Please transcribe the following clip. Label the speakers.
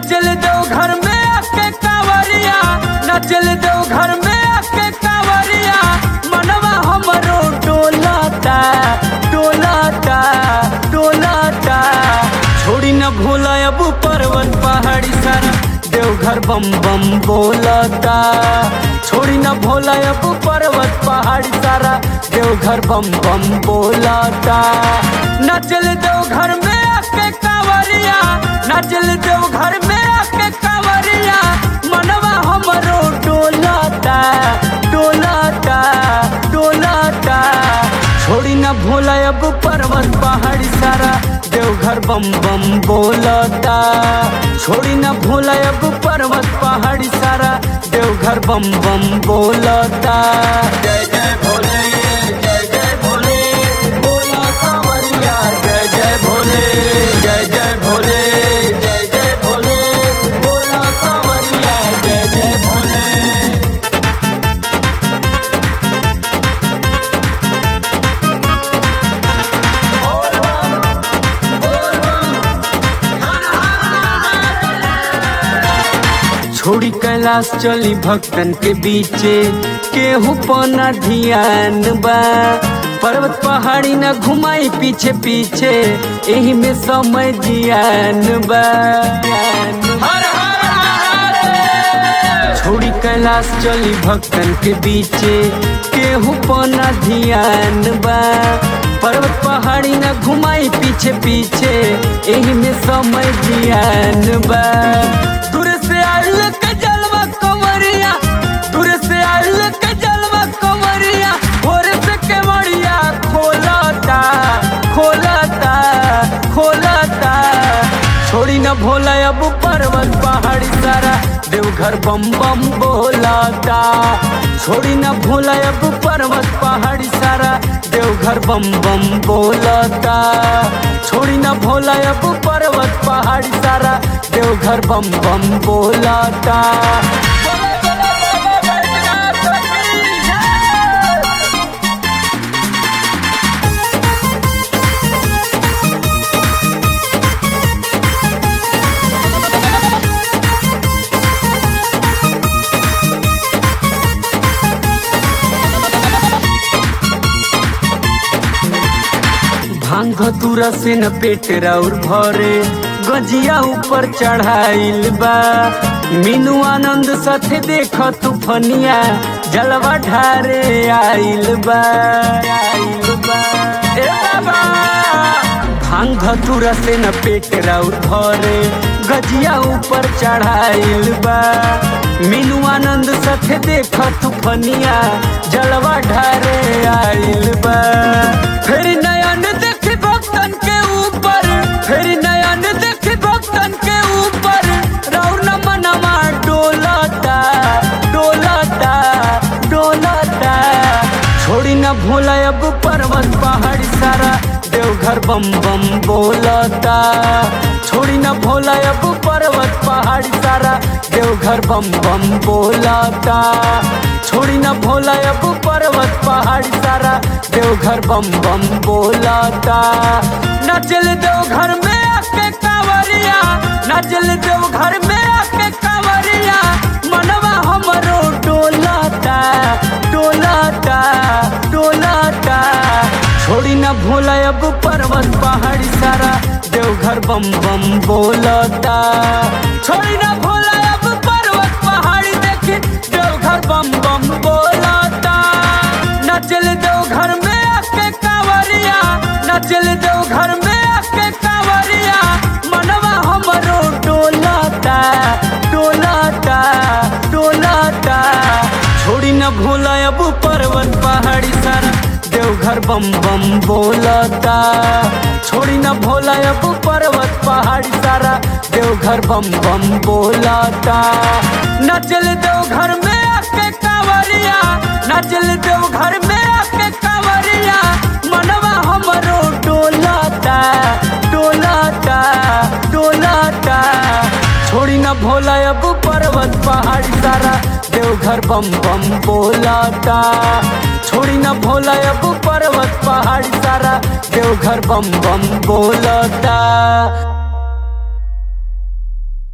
Speaker 1: नचल दो घर में आके कावरिया नचल दो घर में आके कावरिया मनवा हमरो डोलाता डोलाता डोलाता छोड़ी न भूला अब पर्वत पहाड़ी सारा देवघर बम बम बोलता छोड़ी न भोला अब पर्वत पहाड़ी सारा देवघर बम बम बोलता नचल देवघर में आके कावरिया नचल देवघर में आके कावरिया मनवा हमरो डोलाता डोलाता डोलाता छोड़ी न भोला अब पर्वत पहाड़ी सारा देवघर बम बम बोलता छोड़ी न भोला अब पर्वत पहाड़ी सारा देवघर बम बम बोलता जय जय भोले जय जय भोले बोला कांवरिया जय जय भोले जय जय भोले जय जय भोले बोला कांवरिया जय जय भोले छोड़ी कैलाश चली भक्तन के बीचे केहू पना ध्यान बा पर्वत पहाड़ी न घुमाई पीछे पीछे एही में समय जियान बा छोड़ी कैलाश चली भक्तन के बीचे केहू पना ध्यान बा पर्वत पहाड़ी न घुमाई पीछे पीछे एही में समय जियान बा दूर से आइल के जलवा कंवरिया दूर से आइल के जलवा कंवरिया भोर से केवड़िया खोलता खोलता खोलता छोड़ी न भोला अब पर्वत पहाड़ी सारा देवघर बम बम बोलाता छोड़ी न भोला अब पर्वत पहाड़ी सारा देवघर बम बम बोलाता छोड़ी न भोला अब पर्वत पहाड़ी सारा देवघर बम बम बोलाता भांग तुरा से न पेट राउर भरे गजिया ऊपर चढ़ाइल बा मीनू आनंद साथे देख तूफनिया जलवा ढारे आइल बा आइल बा ए बाबा भांग तुरा से न पेट राउर भरे गजिया ऊपर चढ़ाइल बा मीनू आनंद साथे देख तूफनिया जलवा ढारे आइल बा फिर नयन देख भक्तन के ऊपर फिर नयन देख भक्तन के ऊपर रौर न मनवा डोलता डोलता डोलता छोड़ी न भोला अब पर्वत पहाड़ी सारा देवघर बम बम बोलता छोड़ी न भोला अब पर्वत पहाड़ी सारा देवघर बम बम बोलता छोड़ी न भोला अब पर्वत पहाड़ी सारा देवघर बम बम बोलता नचल देवघर में आके कावरिया नचल देवघर में आके कावरिया मनवा हमरो डोलाता डोलाता डोलाता छोड़ी न भोला अब पर्वत पहाड़ी सारा देवघर बम बम बोलता छोड़ी न भोला अब पर्वत पहाड़ी देखी देवघर बम बम बोलता नचल देवघर में आके कावरिया नचल देवघर में आके कावरिया मनवा हमरो डोलाता डोलाता डोलाता छोड़ी न भोला अब पर्वत पहाड़ी सारा देवघर बम बम बोलता छोड़ी न भोला अब पर्वत पहाड़ी सारा देवघर बम बम बोलता नचल देवघर में आके कावरिया नचल देवघर में आके कावरिया मनवा हमरो डोलाता डोलाता डोलाता छोड़ी न भोला अब पर्वत पहाड़ी सारा देवघर बम बम बोलाता छोड़ी न भोला अब पर्वत पहाड़ी सारा देवघर बम बम बोलता